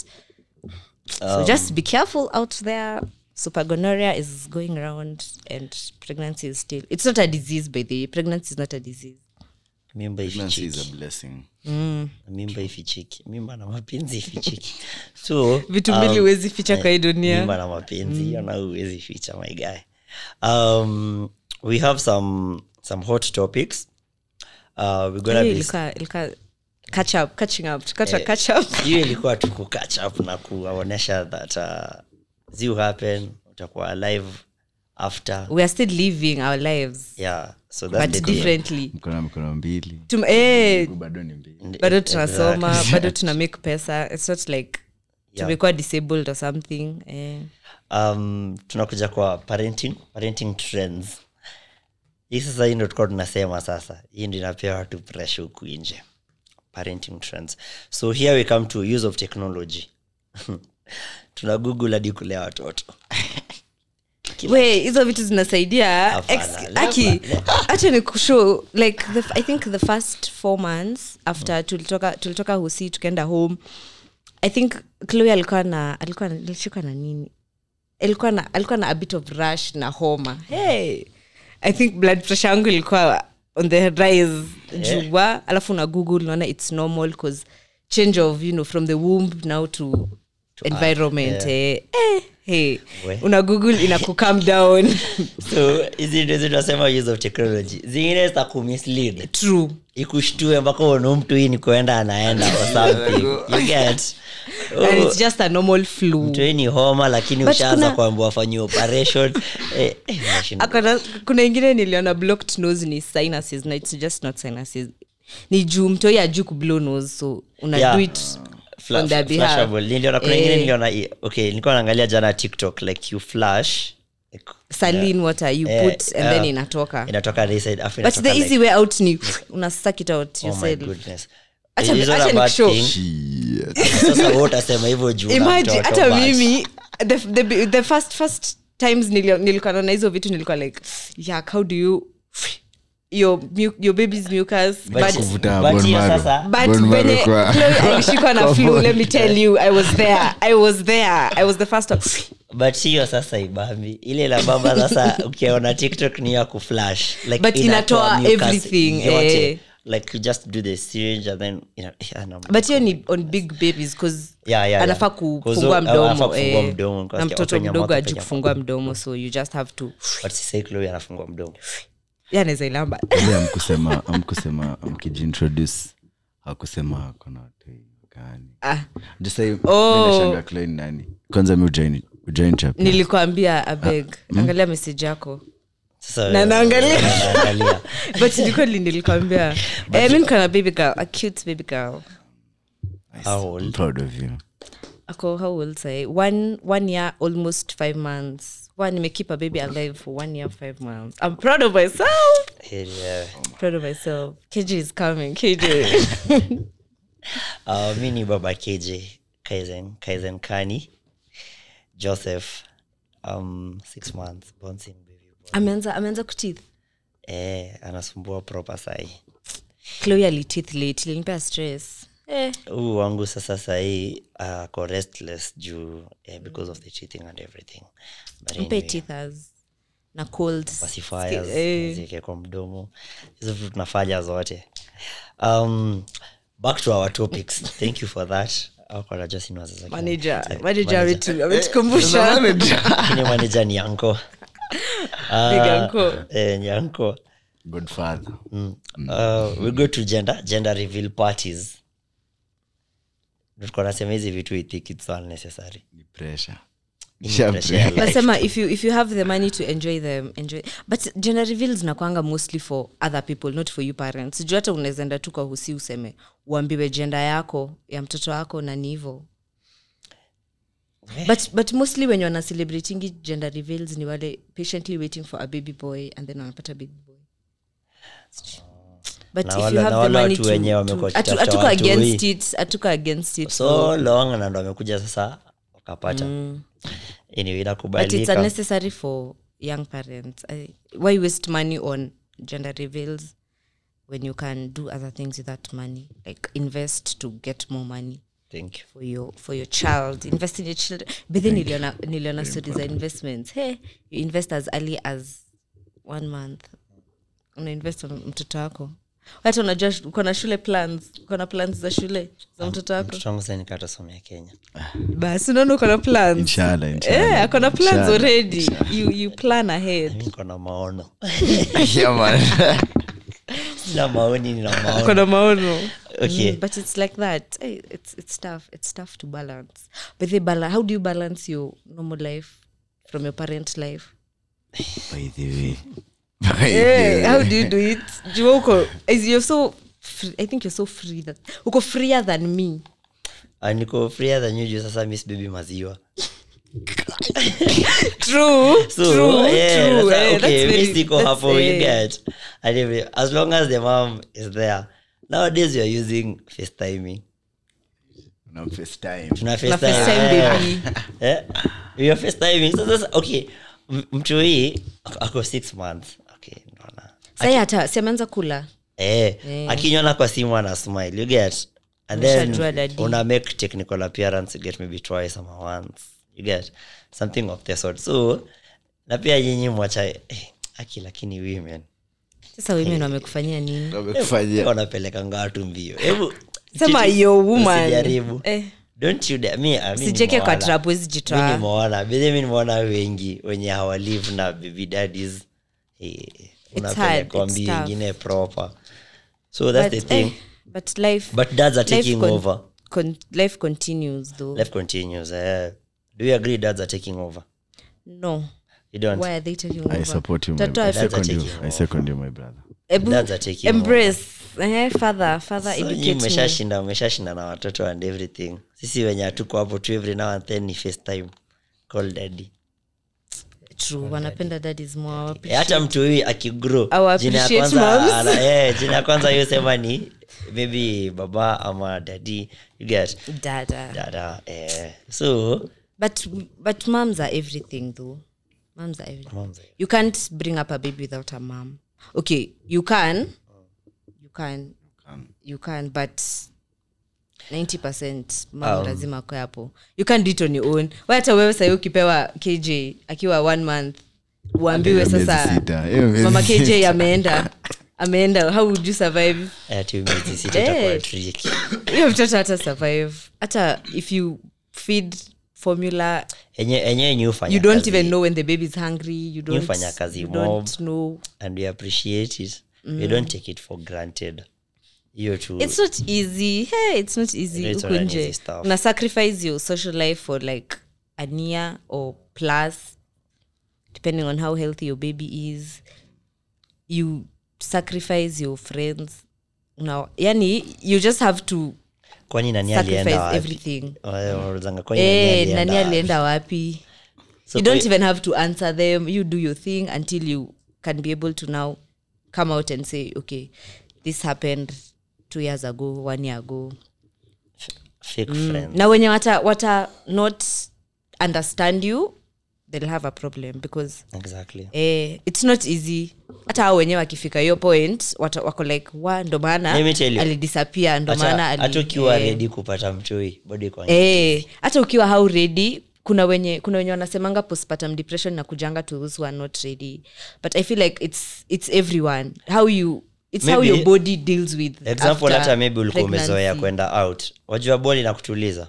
so just be careful out there supergonorrhea is going around and pregnancy is still it's not a disease by the way pregnancy is not a disease
mimba
Pregnancy is
ifichiki
a blessing.
mimba ifichiki mimba na mapenzi ifichiki so
vitu mbili huwezi ficha kwa hii dunia
mimba na mapenzi hiyo na huwezi ficha my guy um, we have some some hot topics uh, we're gonna
Hey,
be
ilikuwa- ilikuwa catch up catching up tukata catch up
hiyo ilikuwa tu kukatch up na kuwaonyesha that uh, ziu happen utakuwa alive after
we are still living our lives
yeah so that's
but
the thing.
differently
mkono mikono mbili
Tum- eh,
Miguu bado ni mbili
bado tunasoma
Exactly.
bado tuna make pesa it's not like
Yeah.
tumekuwa disabled or something eh.
um, tunakuja kwa parenting parenting trends hii sasa hii ndo tukuwa tunasema sasa hii ndo inapea watu presha huku nje parenting trends so here we come to use of technology tuna google hadi kulea watoto
we hizo vitu zinasaidia
Hapana,
Ex-
labda-
aki acha ni kushow like the, i think the first four months after tulitoka tulitoka husi tukaenda home i think chloe alikuwa na alikuwa na- alishikwa na nini alikuwa na alikuwa na a bit of rush na homa hey i think blood pressure yangu ilikuwa on the rise jua alafu na google naona it's normal cause change of you know from the womb now to, environment eh, eh, hey
We.
una google ina kucam down
so hizi ndo hizi tunasema use of technology zingine za kumislead
true
ikushtue mpaka uone mtu hii ni kuenda anaenda or something you get
and
Oh,
it's just a normal flu
mtu hii ni homa lakini
But
ushaanza
kuna-
kuambia wafanyie operation eh, eh, unashinda.
Akona, kuna ingine niliona blocked nose ni sinuses na it's just not sinuses ni juu mtoi ajuu kublow nose so una
Yeah.
do it
Fla-
on their behalf.
flashable. niliona kuna
Eh.
ingine niliona i- okay nilikuwa naangalia jana tiktok like you flash like,
saline water you
Eh,
put and then
yeah.
inatoka
inatoka this side afu
but
inatoka
the
like,
easy way out ni una suck it out
oh my
yourself
goodness
Acha-
It is not
acha
a bad
nikushow.
thing.
Shit.
sasa wewe utasema hivyo juu na
imagine
mtoto,
hata
but-
mimi the, the, the first first times nilio- nilikuwa naona hizo vitu nilikuwa like yak how do you your, mu- your baby's mucus
but-
but,
Kuvuta
but
bone
hiyo
marrow.
sasa-
but
Bone marrow
venye
kwa-
Chloe alishikwa na
kwa
flu
bone.
let me tell you i was there i was there i was the first one.
but hiyo sasa ibambi ile la baba sasa ukiona tiktok ni ya kuflash like
But inatoa
mucus
everything,
yote.
eh.
like you just do the syringe and then ina, yeah, no,
but hiyo ni on big babies cause
Yeah, yeah,
anafaa
yeah.
kufungua
Kuzo- anafaa
mdomo
kufungua
eh,
mdomo,
na
kwa
mtoto
penya
mdogo
mouth,
aju
penya
kufungua mdomo so you just have to
but sisai Chloe anafungua mdomo
yanaweza ilamba
Ile amkusema amkusema amkijiintroduce hakusema akona watoi gani
ah,
Just say,
Oh.
mimi nashanga Chloe ni nani kwanza mi ujoin ujoin chapter.
nilikwambia abeg angalia message yako
sasa
Na naangalia.
naangalia
but nilikweli nilikwambia eh, mi nikana baby girl a cute baby girl
how
I'm
old
proud of you
ako how old say one one year almost five months one nimekeep a baby alive for one year five months i'm proud of myself
yeah.
proud of myself kj is coming kj
uh, mi ni baba kj kaizen kaizen kani joseph um, six months bouncing baby boy.
ameanza ameanza kutith
eh, anasumbua proper sahi
chloe alitith late ilinipea stress eh.
huu wangu sasa sahii ako restless juu eh, because of the cheating and everything but
mpe
anyway,
tithers na cold
pacifiers
eh.
zieke kwa mdomo hizo vitu tunafanya zote um, back to our topics thank you for that Hakuwa anajua sini wazazi wake.
manager
Eh,
manager
manager.
ametu- ametukumbusha
Lakini manager ni yanko
Big uncle.
eh, ni yanko
godfather
Mm. Uh, we go to gender gender reveal parties tulikuwa nasema hizi vitu we think it's unnecessary
ni pressure
Ni
Nisha
pressure ya
pressure.
life.
nasema if you, if you have the money to enjoy them enjoy but gender reveals nakwanga mostly for other people not for you parents juu hata unawezaenda tu kwa husi useme uambiwe jenda yako ya mtoto wako na ni hivo but, but mostly wenye wana celebratingi gender reveals ni wale patiently waiting for a baby boy and then wanapata baby boy but
Na
if
wale-
you
na
have the
wale
money
watu
to,
wenye wamekuwa
to atu-
wakitafuta
atuko
watu
against
hii.
it atuko against it
so long na ndo amekuja sasa wakapata anyway
but it's
inakubalika
unnecessary for young parents I, why waste money on gender reveals when you can do other things with that money like invest to get more money
thank you
for your for your child invest in your children but then niliona niliona stories za investments hey you invest as early as one month una invest on mtoto wako hata unajua sh- uko na shule plans uko na plans za shule za mtoto wako
mtoto wangu sasa nikatasomea kenya
basi unaona uko na plans
Inshallah, inshallah.
Eh, akona plans
Inshallah,
already you, you plan ahead
niko na maono
Yeah, man.
sina maoni nina maono
akona maono
Okay.
Mm, but it's like that hey, it's, it's tough it's tough to balance but they bala- how do you balance your normal life from your parent life
By the way. By the
hey,
way.
how do you do it jua uko is you're so free, i think you're so free that uko freer than me
Ah, niko freer than you juu sasa miss baby maziwa
true
so
true
yeah,
true
that's,
eh,
okay
that's
mi
very-
siko
that's,
hapo you
eh,
get and if, as long as the mom is there nowadays we are using facetiming
Una FaceTime.
tuna
na
FaceTime,
FaceTime
eh.
baby
Eh, we are facetiming so sasa okay m- mtu hii ako- ako six months okay naona
sai hata siameanza kula
eh,
Eh.
akinyona kwa simu ana smile you get and then
Umeshajua daddy.
una make technical appearance you get maybe twice ama once you get something of the sort so na pia nyinyi mwacha eh, aki lakini women
sasa women wamekufanyia nini
Wamekufanyia.
wanapelekanga watu mbio hebu
sema
chiti-
yo woman
usijaribu.
eh.
don't you dare me I mean,
sijeke kwa
nimeona.
trap wezi
mi
jitoa
nimeona bedhi mi nimeona wengi wenye hawalive na baby daddies eh, unapelekwa
hard, it's
mbi
tough.
ingine proper so that's
but,
the thing
eh, but life
but dads are
life
taking
con-
over
con- life continues though
life continues eh. do you agree dads are taking over
no
you don't
why are they taking
I
over
support you, my
Tatoa-
I
Dads are
second you.
taking
I second you, my brother.
Ebu-
dads are taking
embrace eh, father father
So nyi
educate me.
mmeshashinda mmeshashinda na watoto and everything sisi wenye hatuko hapo tu every now and then ni facetime call daddy
true wanapenda daddies more hawapi-
Eh, hata mtu huyu akigrow
Our
jina ya
appreciate
kwanza
moms.
ana- eh, jina ya kwanza hiyo sema ni maybe baba ama dadi you get
dada
dada eh, so
but but moms are everything though moms are everything
moms, eh,
you can't bring up a baby without a mom okay you can you can you can but 90 mam
Um.
lazima akwe hapo you can't do it on your own Wewe hata wewe sahii ukipewa kj akiwa one month uambiwe
Miezi
sasa
sita. Hiyo miezi
mama kj
sita.
ameenda ameenda how would you survive
eh, tu miezi sita itakuwa
Eh.
tricky.
hiyo mtoto hata survive hata if you feed formula
enye enye yenye hufanya
you don't
kazi,
even know when the baby is hungry you don't,
hufanya kazi
you
mob.
don't know
and we appreciate it we don't take it for granted hiyo tu
it's not easy hey it's not easy
It's
huku
not an
nje
easy stuff.
una sacrifice your social life for like a year or plus depending on how healthy your baby is you sacrifice your friends now yani you just have to
kwani nani alienda
sacrifice
wapi
everything
Wale wanaulizanga, kwani nani
eh
alienda
nani
wapi?
alienda wapi
So
you don't
kwe-
even have to answer them you do your thing until you can be able to now come out and say okay this happened two years ago one year ago
fake friends
na wenye wata, wata not understand you they'll have a problem because
exactly
eh, it's not easy hata hao wenyewe wakifika hiyo point wata, wako like wa ndo maana
Let me tell you.
alidisappear ndo maana
hata
ali-
hata ukiwa
eh.
redi kupata mtoi bado iko
Eh, hata ukiwa how ready kuna wenye kuna wenye wanasemanga postpartum depression na kujanga to those who are not ready but i feel like it's it's everyone how you it's how
Maybe-
your body deals with
example
after
hata maybe ulikuwa
pregnancy.
umezoea kwenda out wajua bol inakutuliza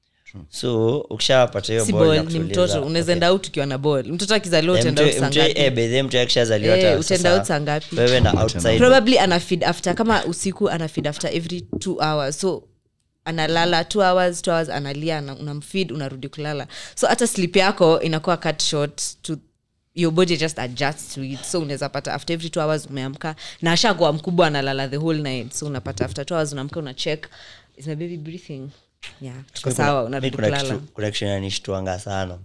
so ukishapata hiyo
si
ball
ball ni
inakutuliza,
mtoto unaweza
okay.
enda out ukiwa na ball mtoto akizaliwa
Eh,
utaenda out
mtoi-
saa
mtoi-
ngapi?
eh, by the way, mtoi akishazaliwa
Eh,
hata
utaenda
sasa
out saa ngapi?
wewe na outside
probably ana feed after kama usiku ana feed after every two hours so analala two hours two hours analia ana- unamfeed unarudi kulala so hata sleep yako inakuwa cut short to your body just adjusts to it so unaweza pata after every two hours umeamka na ashakuwa mkubwa analala the whole night so unapata after two hours unaamka una check is my baby breathing yeah tuko
Mi kuna-
sawa
mi
unarudi
kuna
kulala
kitu- kuna kitu inanishtuanga sana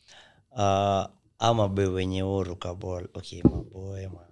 uh, ama boy wenye uruka ball okay maboy ma,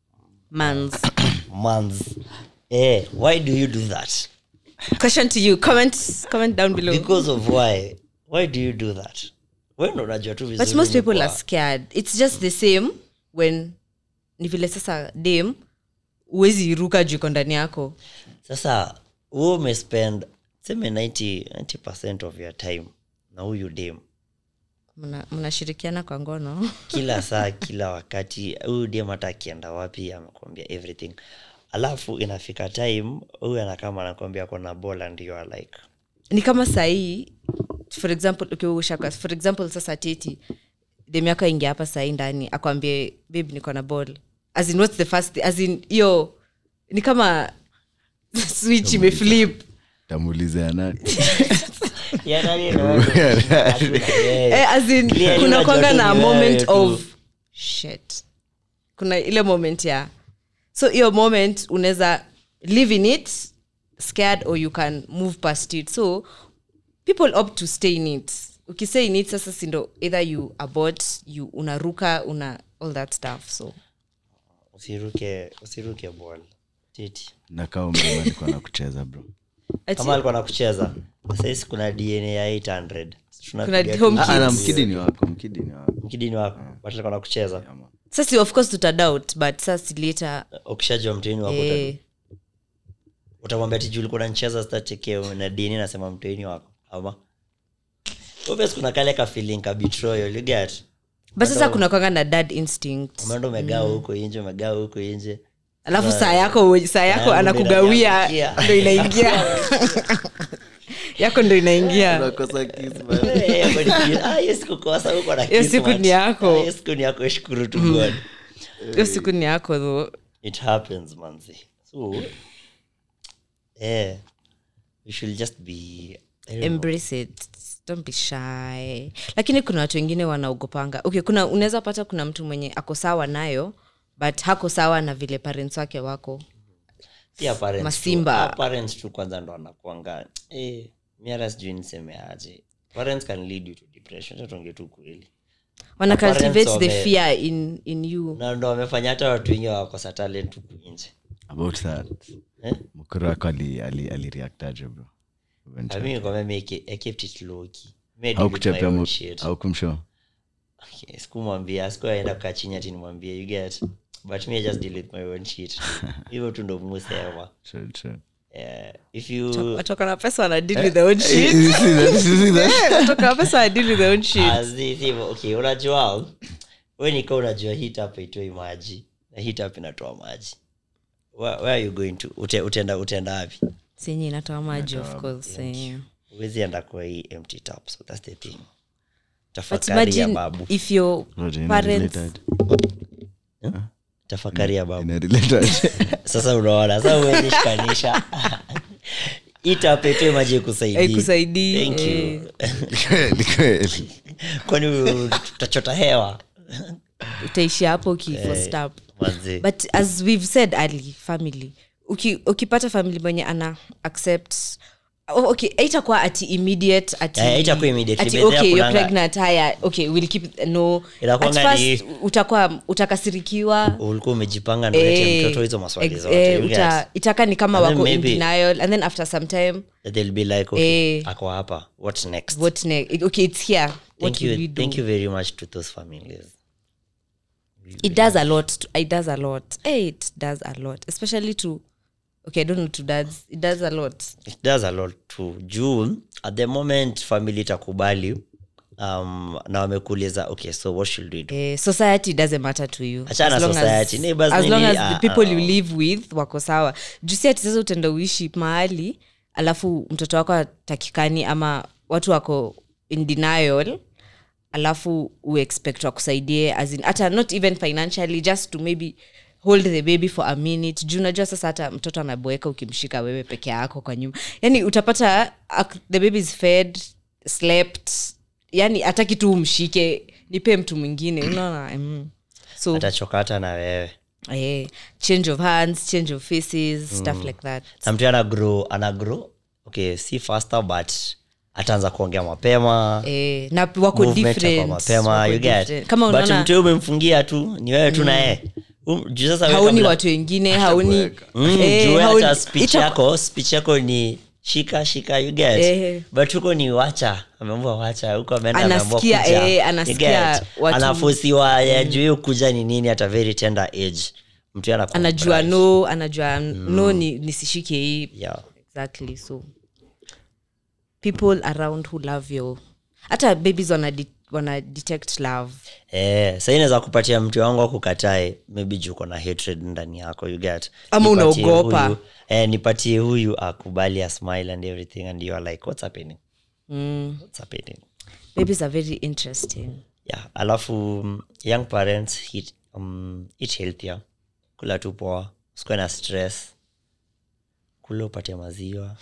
mans
mans eh, why do you do that
question to you comment comment down below
because of why why do you do that wewe ndo unajua tu
but
vizuri
most
ni
people
poa.
are scared it's just the same when ni vile sasa dam uwezi iruka juu iko ndani yako
sasa hu umespend seme 90, 90 of your time na huyu dem
Mna- mnashirikiana kwa ngono
kila saa kila wakati huyu dem hata akienda wapi amekwambia everything alafu inafika time huyu anakama anakwambia kona bola ndio like
ni kama sahii for example ukiushaka for example sasa titi dem yako aingia hapa sahii ndani akwambie babe niko na ball as in what's the first thing? as in hiyo ni kama switch imeflip
tamuulizea nani
Yeah, nani ndo wewe? Yeah.
eh, as in
Clearly
kuna
unajua
kwanga
tu
na
ni wewe
moment
tu.
of shit kuna ile moment ya so hiyo moment unaweza live in it scared or you can move past it so people opt to stay in it ukistay in it sasa sindo either you abort you unaruka una all that stuff so
usiruke usiruke ball titi
nakaa umema niko na kucheza bro
Ati-
kama alikuwa nakucheza saisi kuna dna ya 800
Kuna home
Ah, ah, na
Kids.
mkidi ni wako mkidi ni wako
mkidini wako but alikuwa nakucheza
sasa of course tutadoubt but sasa later
ukishajua mteni wako
eh,
uta- utamwambia tiju ulikuwa nacheza stachekeo na dini nasema mteni wako ama obvious kuna kale ka feeling ka betrayal you get
but sasa kuna kwanga na dad instinct
umeenda umegawa huko inje umegawa huko inje
alafu saa yako saa yako
yangu
anakugawia
ndo inaingia.
ndo inaingia yako ndo inaingia
unakosa kiss
Eh, yako ni ki- ah, hiyo siku kosa huko na
Hiyo siku
Kismat.
ni yako.
Ah, hiyo siku ni yako shukuru tu god
hiyo siku ni yako tho
it happens manzi so eh you should just be I don't know.
embrace it don't be shy lakini kuna watu wengine wanaogopanga okay kuna unaweza pata kuna mtu mwenye ako sawa nayo but hako sawa na vile parents wake wako
pia parents
Masimba.
tu, ah, parents tu kwanza ndo anakuanga eh, miara sijui niseme aje parents can lead you to depression tatonge tu kweli
wana
parents
cultivate the
wame-
fear in, in you
na ndo wamefanya hata watu wengi wakosa talent huku nje
about that
eh?
mkuru wako ali- ali- alireactaje bro
I mean, kwa mimi, I ke- I kept it low key. Made
au
it with my
kuchapia
own
mu-
shit.
au kumshow
Okay, sikumwambia sikuaenda kukaa chini ati nimwambie you get but me I just deal with my own shit hivyo tu ndo musema
True, true.
Eh, if you
watoka na pesa wana deal with their own shit
You see that? You see that?
watoka na pesa wana deal with their own shit
As if hivyo, okay unajua we nika unajua hit up haitoi maji na hit up inatoa maji where, where are you going to Ute, utenda utenda wapi
senye inatoa maji of course eh.
huwezi enda kwa hii empty tap so that's the thing
but
tafakari ya
imagine
babu
if your
Roger, ina
parents
related.
tafakari ya babu
Ina related.
sasa unaona sasa huwezi shikanisha itapetwe maji ikusaidii
haikusaidii
Thank
eh.
you.
Kweli, kweli.
kwani utachota hewa
utaishia hapo ukifostap
Manze.
but as we've said early family Uki, ukipata family mwenye ana accept Oh, okay aitakuwa ati immediate ati,
Eh, haitakuwa immediately,
ati
but there
okay you're
kunanga-
pregnant haya okay we'll keep no at
Inakuanga
first
ni-
utakuwa utakasirikiwa
ulikuwa umejipanga ndolete
eh,
mtoto hizo maswali
ex-
zote
eh,
you
uta-
get?
itaka ni kama
And then
wako in
maybe-
denial and then after some time
That they'll be like okay
Eh.
ako hapa what's next
what next okay it's here what
thank
will
you
we do
thank you very much to those families
it does a lot to, it does a lot hey, it does a lot especially to okay i don't know to dads it does a lot
it does a lot to juu at the moment family itakubali um, na wamekuuliza okay so what should we do
eh, society doesn't matter to you
Achana
As long
society,
as,
neighbors
as long
nini,
as
ah,
the people
ah,
you live with wako sawa jusi ati sasa utenda uishi mahali alafu mtoto wako atakikani ama watu wako in denial alafu uexpect wakusaidie as in hata not even financially just to maybe hold the baby for a minute juu unajua sasa hata mtoto anaboeka ukimshika wewe peke yako kwa nyuma yani utapata ak- the baby is fed slept yani hataki tu umshike nipe mtu mwingine unaona mm. so
atachoka hata na wewe
eh, change of hands change of faces stuff like that
na mtu ana grow ana grow okay si faster but ataanza kuongea mapema
eh, na wako
movement
different
itakuwa mapema
wako
you get
different. kama
but
unaona
mtu umemfungia tu ni wewe tu na yeye Um, juu sasa wewe
hauni
kabla-
watu wengine hauni
kuweka.
Mm,
eh,
juu wewe
hauni-
hata speech
ita-
yako speech yako ni shika shika you get
Eh.
but huko ni wacha ameambua wacha huko ameenda ameambiwa
Anasikia,
kuja.
eh,
You
anasikia
get?
watu-
anafosiwa ya juu hiyo kuja ni nini at a very tender age mtu ana
anajua no anajua no ni nisishike hii
yeah.
exactly so people around who love you hata babies wana, de- wana detect love
Eh, sahii naweza kupatia mtu wangu akukatae maybe juu uko na hatred ndani yako you get
Ama
Nipatie
unaogopa.
huyu- eh, nipatie huyu akubali a smile and everything and you are like what's happening
mm.
what's happening
babies are very interesting
yeah alafu mm, young parents eat, um, eat healthier kula tu poa usikuwe na stress kula upate maziwa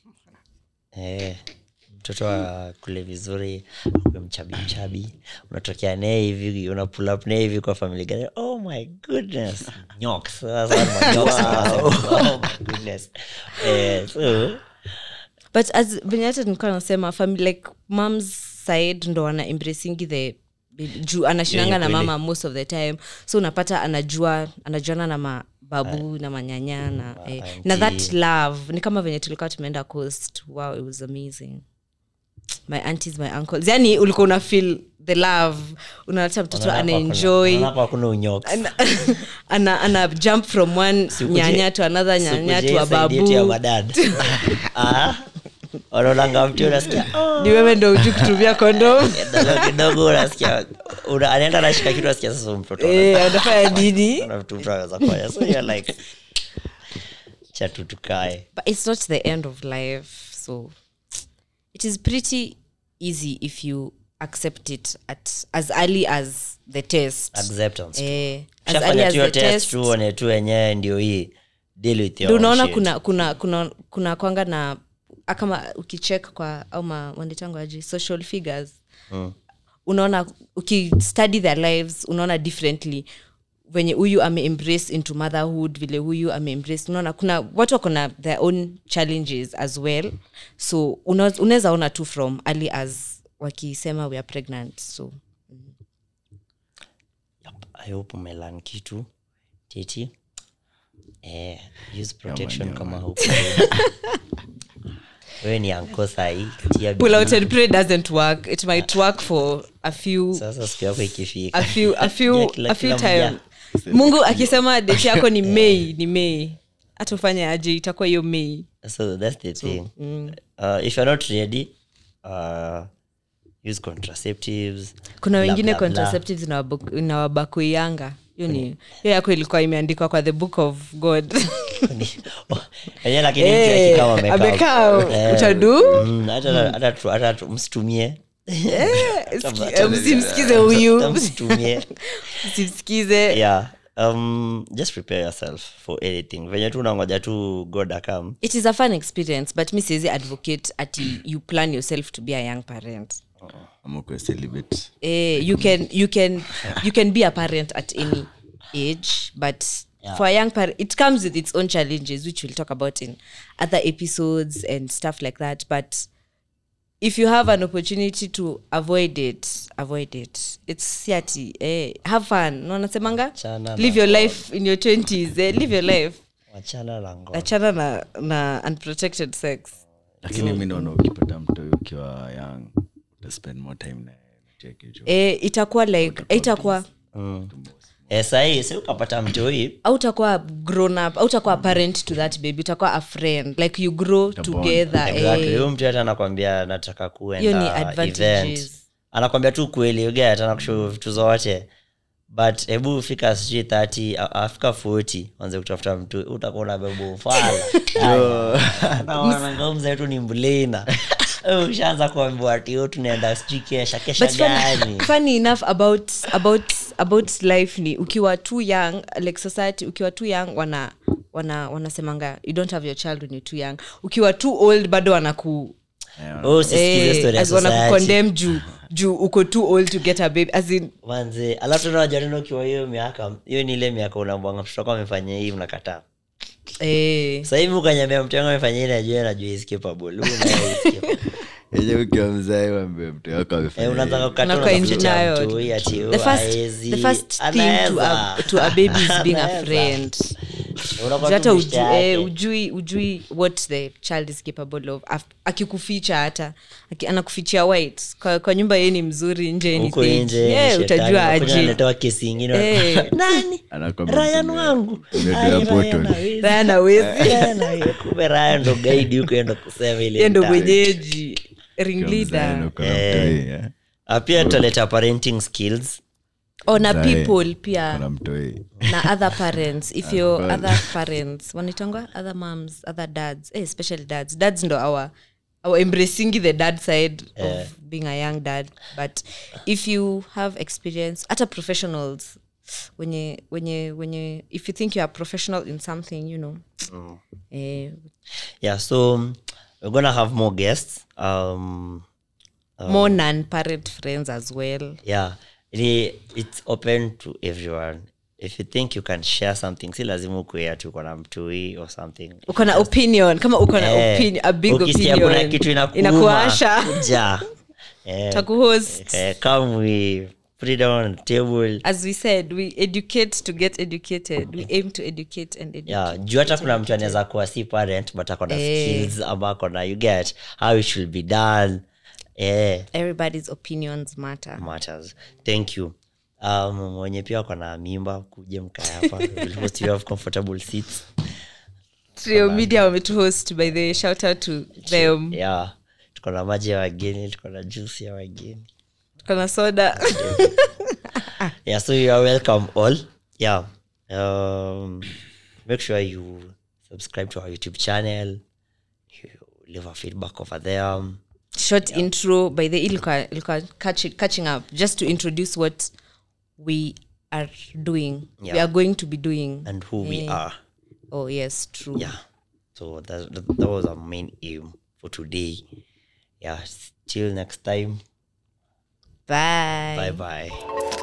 eh, mtoto akule vizuri akue mchabi mchabi unatokea naye hivi una pull up naye hivi kwa family gani oh my goodness nyoks Sasa ni manyoks wanasema, oh my goodness eh, so
but as venye hata nilikuwa nasema family like moms side ndo wana embracingi the baby. juu anashinanga na
kweli.
mama most of the time so unapata anajua anajuana na mababu na manyanya na, eh, na that
auntie.
love ni kama venye tulikuwa tumeenda coast wow it was amazing my aunties my uncles yani ulikuwa una feel the love unaleta mtoto
unaona hapa
anaenjoy
kuna- unaona hapa kuna unyoks
ana, ana, ana jump from one
Sikuje-
nyanya to another nyanya
sikuje
to a
side yetu ya
babu
madad Ah, wanaonanga mtu unasikia "Oh."
ni wewe ndo uju kutumia kondom
Kidogo kidogo unasikia una- anaenda anashika kitu unasikia sasa huyu mtoto
Eh, anafanya nini
ana vitu mtu anaweza kufanya so you're like cha tu tukae
but it's not the end of life so it is pretty easy if you accept it at as early as the test
acceptance
eh, as early
shafanya
as
tu hiyo
the
test
test
tu one tu wenyewe ndio hii deal with your
Ndio
own
unaona
shit.
kuna kuna kuna kuna kwanga na ah, kama ukicheck kwa au ma wanditango aje social figures
Mm.
unaona ukistudy their lives unaona differently venye huyu ameembrace into motherhood vile huyu ameembrace unaona kuna watu wako na their own challenges as well so una- unaweza ona tu from early as wakisema we are pregnant so
Yup, I hope umelan kitu titi eh, use protection kama huko wewe ni anko sahii tia
pull out
bidii.
and pray doesn't work it might work for a few
sasa siku yako ikifika
a few a few
Yeah, kila-
a few
kila
time
mja.
mungu akisema date yako ni mei ni mei hata ufanye aje itakuwa hiyo mei
so that's the thing uh, if you're not ready uh, use contraceptives
kuna
bla,
wengine
bla, bla.
contraceptives inawabu- inawabakuianga hiyo ni hiyo yako ilikuwa imeandikwa kwa the book of god
Yenyewe lakini mtu
Eh,
akikaa wamekaa.
amekaa,
Eh,
utadu?
mm, hata- hata tu- hata tu- msitumie
Ski- msimsikize huyu
msitumie
msimsikize
yeah um, just prepare yourself for anything venye tu unangoja tu god akam
it is a fun experience but mi siwezi advocate ati you plan yourself to be a young parent
amukwe celibate
eh, you can you can you can be a parent at any age but
Yeah.
for a young parent it comes with its own challenges which we'll talk about in other episodes and stuff like that but if you have an opportunity to avoid it avoid it it's siati eh, have fun no nasemanga
Achana
live
na
your life in your 20s eh, live your life
wachana la ngono
achana na, na unprotected sex
lakini mi naona ukipata mtoi ukiwa young utaspend more time na cheki jo
eh, itakuwa like itakuwa
Eh, sahii si ukapata mtoi
au utakuwa grown up au utakuwa a parent to that baby utakuwa a friend like you grow together
exactly.
eh.
huyu mtu hata anakwambia nataka
Hiyo ni
kuenda
advantages.
event anakwambia tu kweli uget anakushu vitu zote but hebu fika sijui 30 a- afika 40 anze kutafuta mtu utakuwa na bebo fala nawanangomza yetu ni mbulina Eh, ushaanza kuambiwa ati "Oh, tunaenda sijui kesha kesha
but funny,
gani
funny enough about about about life ni ukiwa too young like society ukiwa too young wana wana wanasemanga you don't have your child when you're too young ukiwa too old bado wanaku
Oh, sisikize
eh,
story ya
as wana
society.
kucondemn juu juu uko too old to get a baby as in
manze alafu tena unajua tena ukiwa hiyo miaka hiyo ni ile miaka unambwanga mtoto wako amefanya hii mnakataa
eh,
sasa hivi ukanyambia mtu wangu amefanya hii najua najua is capable Huyu naye is capable.
enye ukiwa mzae wambe mtu wako
Eh,
amefanya
unataka
hivi.
kukata
Unakuwa
unakuja
engineered.
cha mtu, hii ati,
the
oh,
first
haezi.
the first thing to a,
Anaweza.
to a baby is being a
Anaweza.
friend
Unakuwa
Juu
tu
hata
beshte
uju, eh,
yake.
ujui ujui what the child is capable of Af- akikuficha hata aki- anakufichia white kwa, kwa nyumba yeye ni mzuri nje ni
huko
fake.
nje
Yeah,
shetani,
utajua
unakuja
aje
unaletewa kesi ingine
Eh.
nani
Anakwambia
rayan
tume-
wangu
tumepewa
Ai, Ryan
portal.
hawezi.
Ryan hawezi.
Ryan hawezi. kumbe Ryan ndo guide huko enda kusema ile
Yeye ndo
mtaa.
mwenyeji ring
Ukiwa mzae na
leader
uko na mtoi, eh.
Ah, pia tutaleta parenting skills
oh, na
Mzae.
people
Uko
pia
na mtoi
na other parents if your
God.
other parents wanaitangwa other moms other dads eh, especially dads dads ndo our our embracing the dad side of being a young dad but if you have experience hata professionals wenye wenye wenye if you think you are professional in something you know eh,
yeah so um, we're gonna have more guests um
more non-parent friends as well
yeah it, it's open to everyone if you think you can share something si lazima ukuea tu uko na mtui or something
uko na opinion kama uko na
Eh,
opinion, a big
ukisikia kuna
opinion
kitu inakuuma,
inakuasha
kuja. Eh,
takuhost
eh, come we put it on the table
as we said we educate to get educated we aim to educate and educate
yeah juu hata kuna mtu anaweza kuwa si parent but ako na
Eh.
skills ama ako na you get how it should be done eh
everybody's opinions matter
matters thank you um mwenye pia ako na mimba kuja mkae hapa We'll host you have comfortable seats
trio media wametuhost by the way, shout out to them
yeah tuko na maji ya wageni tuko na juice ya wageni
tuko na soda
yeah so you are welcome all yeah um make sure you subscribe to our youtube channel you leave a feedback over there
short intro by the ilka, ilka catch, catching up just to introduce what we are doing we
Yeah.
are going to be doing
and who we are
oh yes true
yeah so that, that, that was our main aim for today yeah till next time
bye
bye bye